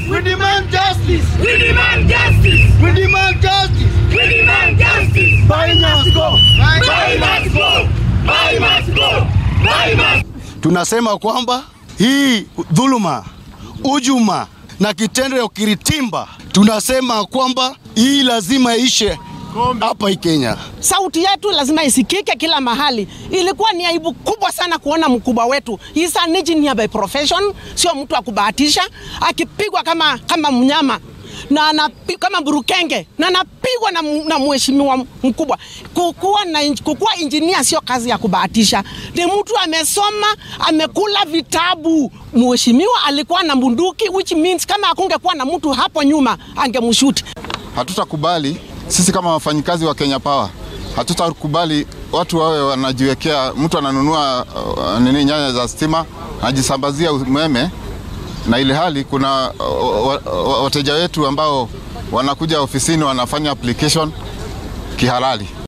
We demand justice. We demand justice. We demand justice. We demand justice. Buy must go. Buy must go. Buy must go. Buy must. Tunasema kwamba hii dhuluma, ujuma na kitendo ya ukiritimba, tunasema kwamba hii lazima ishe hapa hii Kenya. Sauti yetu lazima isikike kila mahali. Ilikuwa ni aibu kubwa sana kuona mkubwa wetu He is an engineer by profession, sio mtu wa kubahatisha, akipigwa kama, kama mnyama na anapi, kama burukenge na anapigwa na, mu- na mheshimiwa mkubwa. Kukuwa, na, inj- kukuwa injinia sio kazi ya kubahatisha, ni mtu amesoma, amekula vitabu. Mheshimiwa alikuwa na bunduki, which means kama akungekuwa na mtu hapo nyuma angemshuti. Hatutakubali sisi kama wafanyikazi wa Kenya Power, hatutakubali watu wawe wanajiwekea, mtu ananunua uh, nini nyaya za stima anajisambazia umeme, na ile hali kuna uh, wa- wa- wateja wetu ambao wanakuja ofisini wanafanya application kihalali.